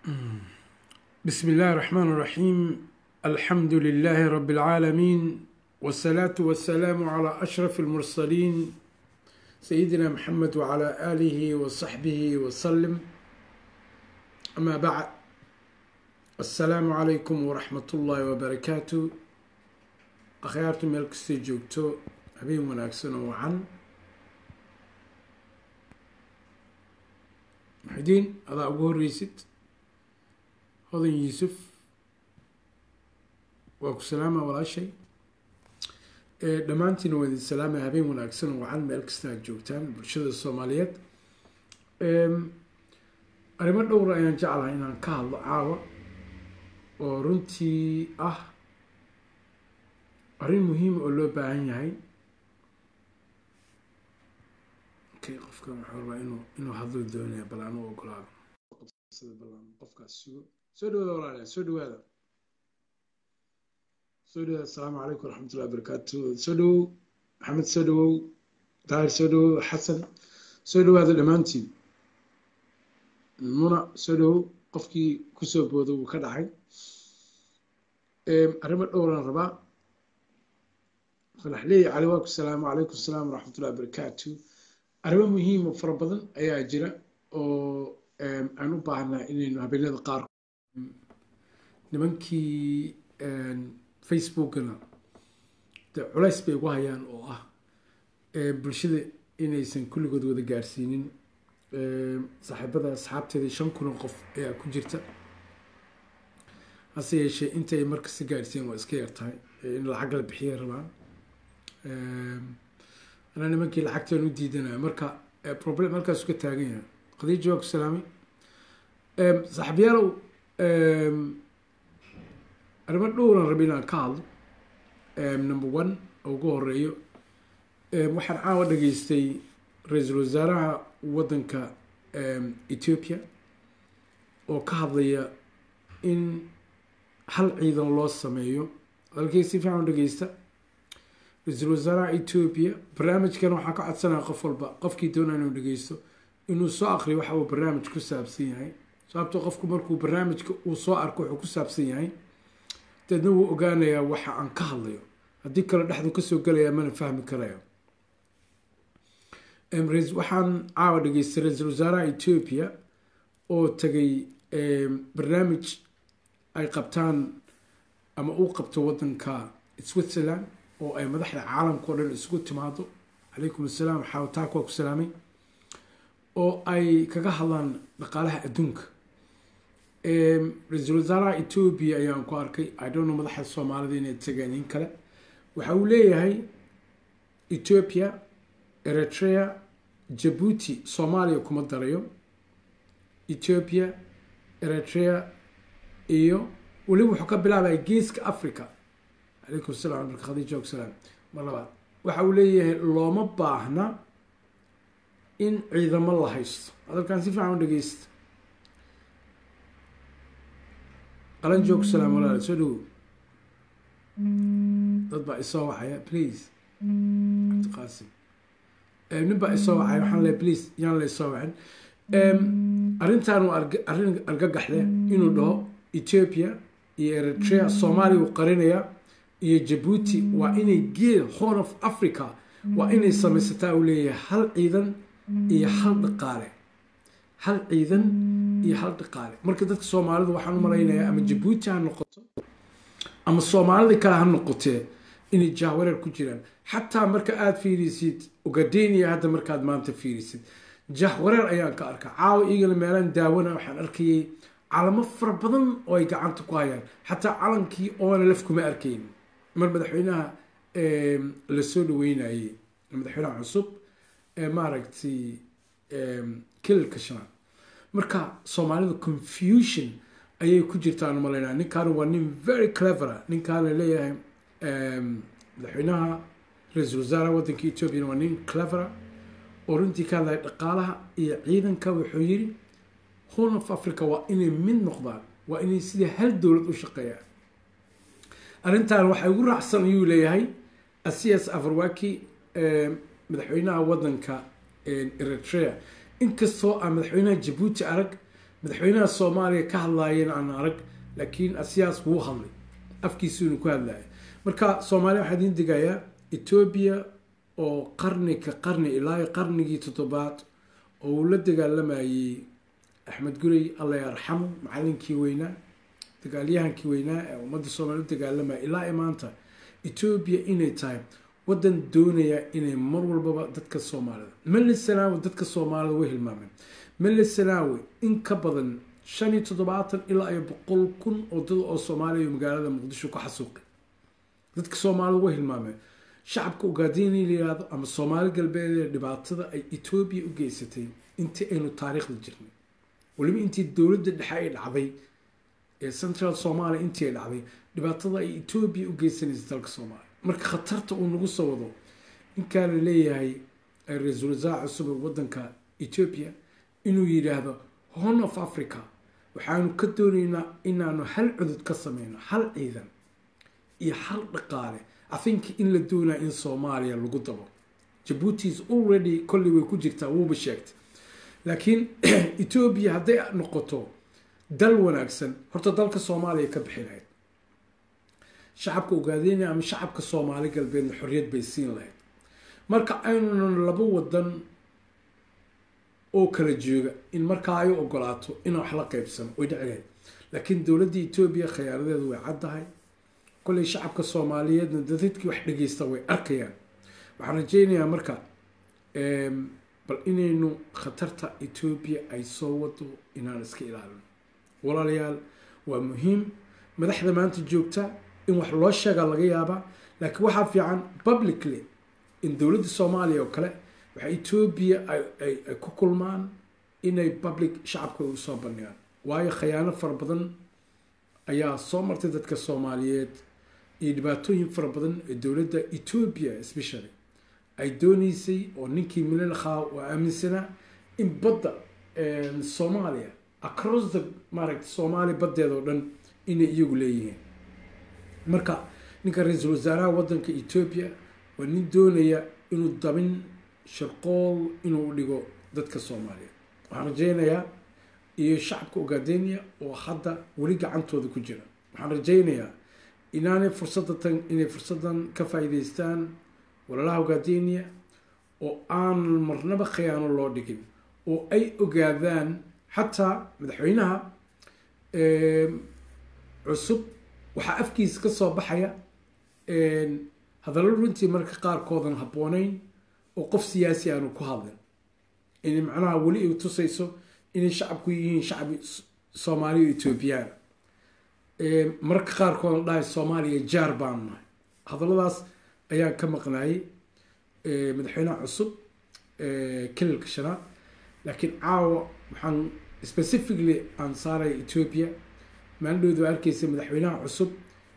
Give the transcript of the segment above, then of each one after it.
بسم الله الرحمن الرحيم الحمد لله رب العالمين والصلاة والسلام على أشرف المرسلين سيدنا محمد وعلى آله وصحبه وسلم أما بعد السلام عليكم ورحمة الله وبركاته أخيارتم ملكستي جوجتو habeen wanaagsan oo wacan muxidiin adaa ugu horreysid hodan yuusuf waa ku salaama walaashay dhammaantiina waa idin salaamaya habeen wanaagsan oo wacan meel kasta aad joogtaan bulshada soomaaliyeed arrimo dhowra ayaan jeclahay inaan ka hadlo caawa oo runtii ah arrin muhiima oo loo baahan yahay qofkan waxaa rabaa inuu inuu hadlo doonaya bal aan u ogolaado qofkaas sugo soo dhawaada walaalayaal soo dhawaada soo dhawaada asalaamu calaykum waraxmatullahi wabarakaatu soo dhawow maxamed soo dhawow daahir soo dhawow xasan soo dhawaada dhammaantiin muna soo dhawow qofkii kusoo booda wuu ka dhacay arrimo dhowran rabaa falaxleey cali waa ku salaamu calaykum asalaam waraxmatullahi wabarakaatu arrimo muhiim oo fara badan ayaa jira oo aan u baahnaa inaynu habeenada qaar nimankii facebookana de culays bay ugu hayaan oo ah bulshada inaysan kulligood wada gaarsiinin saaxiibada asxaabteeda shan kun oo qof ayaa ku jirta hase yeeshee intay markasta gaarsiin waa iska yar tahay in lacag la bixiya rabaan anaa nimankii lacagtaan u diidanaya marka problem halkaas ka taagan yahay qadiija waa ku salaamay saaxiibyaalow arrimo dhowran rabi inaan ka hadlo number one oo ugu horeeyo waxaan caawa dhageystay ra-iisul wasaaraha waddanka ethiopia oo ka hadlaya in hal ciidan loo sameeyo halkii si fiican u dhageysta ra-iisul wasaaraha ethiopia barnaamijkan waxaa ka codsanaya qof walba qofkii doonaa inuu dhegeysto inuu soo aqriyo waxa uu barnaamij ku saabsan yahay sababtoo qofku markuu barnaamijka uu soo arko wuxuu ku saabsan yahay deedna wuu ogaanayaa waxa aan ka hadlayo haddii kale dhexdu kasoo gelaya mana fahmi karayo waxaan caawa dhageystay ra-iisul wasaaraha ethiopia oo tagay barnaamij ay qabtaan ama uu qabto waddanka switzerland oo ay madaxda caalamka o dhan isugu timaado calaykum assalaam xaawataak waa ku salaamay oo ay kaga hadlaan dhaqaalaha adduunka ra-iisul wasaaraha ethiopia ayaan ku arkay idonno madaxda soomaalida inay tageen in kale waxa uu leeyahay ethiopia eritrea jabuuti soomaaliya kuma darayo ethiopia eritrea iyo weliba wuxuu ka bilaabaya geeska africa calaykum salam marka khadiija og salaam mar labaad waxa uu leeyahay looma baahna in ciidamo la haysto hadalkan si fiican u dhegeysta qalan joog salaam walaal soo dhawow dad baa isoo wacaya please cabdiqaasim nin baa isoo wacaya waxaan leeyahay please yaan la isoo wacin arrintan waa arrin argagax leh inuu dhaho ethiopia iyo eritrea soomaaliya uu qarinayaa iyo jabuuti waa inay geel horn of africa waa inay samaysataa uu leeyahay hal ciidan iyo hal dhaqaale hal ciidan iyo hal dhaqaale marka dadka soomaalida waxaan u malaynayaa ama jabuuti ha noqoto ama soomaalida kale ha noqotee inay jahwareer ku jiraan xataa marka aada fiirisid ugadenia hadda markaad maanta fiirisid jahwareer ayaan ka arkaa caawa igana meelaan daawana waxaan arkayay calamo fara badan oo ay gacanta ku hayaan xataa calankii oona laf kuma arkayn mar madaxweynaha lasoo dhaweynayey madaxweynaha cusub ee maaragtay kilalka shanaad marka soomaalida confusion ayay ku jirtaan umalaynaa ninkaana waa nin very clevera ninkaana leeyahay madaxweynaha ra-iisul wasaaraha waddanka ethoopiana waa nin clevera oo runtii ka hadlaya dhaqaalaha iyo ciidanka wuxuu yiri horn of africa waa inay mid noqdaan waa inay sidii hal dowlad u shaqeeyaan arrintan waxay ugu raacsan ayuu leeyahay asias afarwaki madaxweynaha waddanka eritrea inkastoo aan madaxweynaha jabuuti arag madaxweynaha soomaaliya ka hadlaayeen aan arag laakiin asiyaas wuu hadlay afkiisuunu ku hadlaya marka soomaaliya waxaa idiin digayaa etoobiya oo qarni ka qarni ilaa qarnigii toddobaad oo uu la dagaalamayey axmed gurey alla yarxamo macalinkii weynaa dagaalyahankii weynaa ee ummadda soomaaliya u dagaalamaya ilaa i maanta etoobiya inay tahay waddan doonaya inay mar walbaba dadka soomaalida mali sanaawi dadka soomaalida way hilmaameen mali sanaawi in ka badan shan iyo toddobaatan ilaa iyo boqol kun oo dad oo soomaaliya iyo magaalada muqdisho ku xasuuqay dadka soomaalida way hilmaameen shacabka ugaadini la yihahdo ama soomaali galbeed ee dhibaatada ay etoobiya u geysatay intii aynu taariikhda jirnay weliba intii dowladda dhexe ay dhacday ee central somalia intii ay dhacday dhibaatada ay etoobiya u geysanaysa dalka soomaaliya marka khatarta uu nagu soo wado ninkaa la leeyahay ra-iisul wasaar cusub ee waddanka etoobiya inuu yidhaahdo horn of africa waxaanu ka doonaynaa inaanu hal cudud ka sameyno hal ciidan iyo hal dhaqaale i think in la doonaa in soomaaliya lagu dabo jabuuti is already kolley way ku jirtaa wuuba sheegtay laakiin etoobiya hadday noqoto dal wanaagsan horta dalka soomaaliya ka bixi lahayd shacabka ugaadeyna ama shacabka soomaali galbeedna xorriyad bay siin lahayd marka aynunan laba wadan oo kala jooga in markaa ay u ogolaato inaan wax la qeybsano way dhici lahayd laakiin dowladda etoobiya khiyaaradeedu way caddahay kolley shacabka soomaaliyeedna dadadkii wax dhegeysta way arkayaan waxaan rajeynayaa marka bal inaynu khatarta etoobiya ay soo wado inaan iska ilaalino walaalayaal waa muhiim madaxda maanta joogta in wax loo sheegaa laga yaabaa laakiin waxaa fiican publicly in dowladda soomaaliya oo kale waxa etoobiya ay ku kulmaan inay public shacabka u soo bandhigaan waayo khayaano fara badan ayaa soo martay dadka soomaaliyeed iyo dhibaatooyin fara badan ee dowladda etoobiya especially ay dooneysay oo ninkii mililakhaa oo aaminsanaa in badda soomaaliya across the maaragta soomaaliya baddeeda oo dhan inay iyagu leeyihiin marka ninka ra-iisul wasaaraha waddanka etoobiya waa nin doonaya inuu dabin shirqool inuu dhigo dadka soomaaliyeed waxaan rajeynayaa iyo shacabka ogaadenia oo hadda weli gacantooda ku jira waxaan rajeynayaa inaanay fursadda tan inay fursaddan ka faa'iideystaan walaalaha ogaadenia oo aan marnaba khiyaano loo dhigin oo ay ogaadaan xataa madaxweynaha cusub waxaa afkiisa ka soo baxaya hadallo runtii marka qaarkoodan habbooneyn oo qof siyaasi aanu ku hadlin inay macnaha weli ay tusayso inay shacabku yihiin shacbi soomaaliya o etoobiyaan mararka qaarkoodan dhahay soomaaliya jaar baanu nahay hadalladaas ayaan ka maqnaayay madaxweynaha cusub kililka shanaad laakiin caawa waxaan specifically aan saaraya etoobiya maalindhooda waa arkeysa madaxweynaha cusub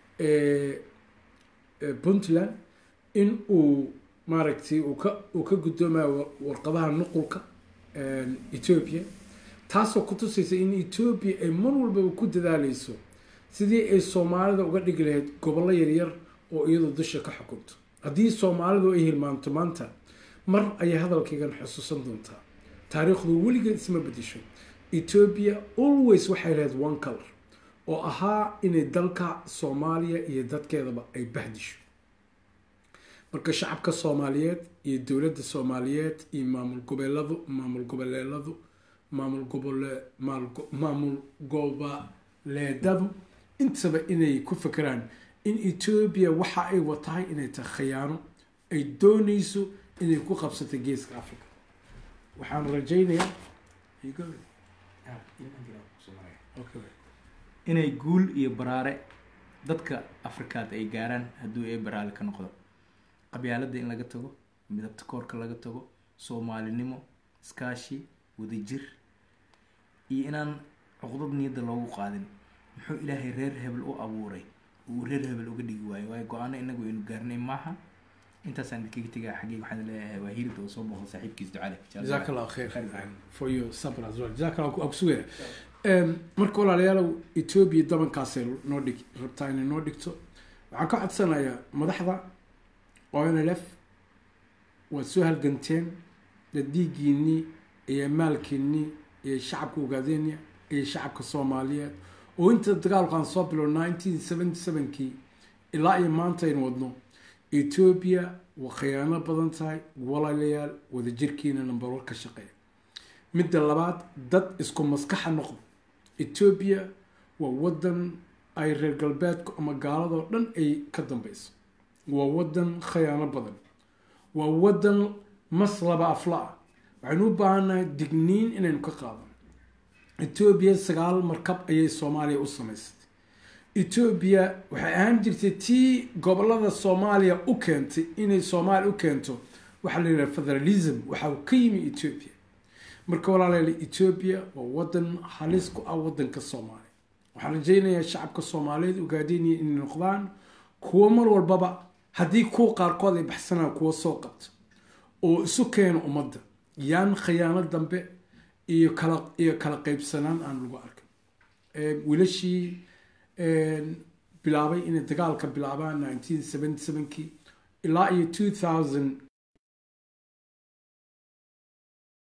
puntland in uu maaragtay uu ka uu ka guddoomayo warqadaha nuqulka etoobiya taasoo ku tusaysa in etoobiya ay mar walbaba ku dadaaleyso sidii ay soomaalida uga dhigi lahayd gobollo yaryar oo iyadoo dusha ka xukunto haddii soomaalidu ay hilmaanto maanta mar ayay hadalkaygan xusuusan doontaa taariikhdu weligeed isma bedesho etoobiya always waxay lahayd one color oo ahaa inay dalka soomaaliya iyo dadkeedaba ay bahdisho marka shacabka soomaaliyeed iyo dowladda soomaaliyeed iyo maamul goboleeladu maamul goboleeladu maamul gobole maamul goboleedadu intaba inay ku fekeraan in etoobiya waxa ay watahay inay tahay khiyaano ay dooneyso inay ku qabsatay geeska africa waxaan rajaynayaa inay guul iyo baraare dadka afrikaad ay gaaraan hadduu ee baraale ka noqdo qabyaaladda in laga tago midabta koorka laga tago soomaalinimo iskaashi wadajir iyo inaan cuqdad niyadda loogu qaadin muxuu ilaahay reer hebel u abuuray uu reer hebel uga dhigi waayo waayo go-aano inagu aynu gaarnay maaha intaasaan idinkaga tegaa xaggeyga waxaan leeyahay waa hiirida oo soo booqda saaxiibkiis ducale jazaak allah khair for your sabr as well jazaak allah ku sugaya marka walaalayaalow etoobiya dabankaasay noo dhig rabtaa inay noo dhigto waxaan ka codsanayaa madaxda onlf waad soo halganteen dad dhiiggiinii iyo maalkiinii iyo shacabka ogaadeenya iyo shacabka soomaaliyeed oo inta dagaalkaan soo bilo nineteen seventy sevenkii ilaa iyo maanta aynu wadno etoobiya waa khiyaano badan tahay walaalayaal wadajirkiina nambarwar ka shaqeeya midda labaad dad isku maskaxa noqdo etoobiya waa wadan ay reer galbeedku ama gaaladoo dhan ay ka dambeyso waa wadan khiyaano badan waa wadan maslaba afla ah waxaynu u baahannahay digniin inaynu ka qaadano etoobiya sagaal markab ayay soomaaliya u samaysatay etoobiya waxay ahaan jirtay tii gobolada soomaaliya u keentay inay soomaaliya u keento waxaa la yidhaha federalism waxa uu ka yimi etoobiya marka walaalayaal etoobiya waa wadan halis ku ah wadanka soomaaliya waxaan rajaynayaa shacabka soomaaliyeed ugaadinaya inay noqdaan kuwo mar walbaba haddii kuwa qaarkood ay baxsanaan kuwa soo qabto oo isu keena ummadda yaan khiyaano dambe iyo kala iyo kala qeybsanaan aan lagu arkin wiilashii bilaabay inay dagaalka bilaabaan nineteen seventy sevenkii ilaa iyo two thousand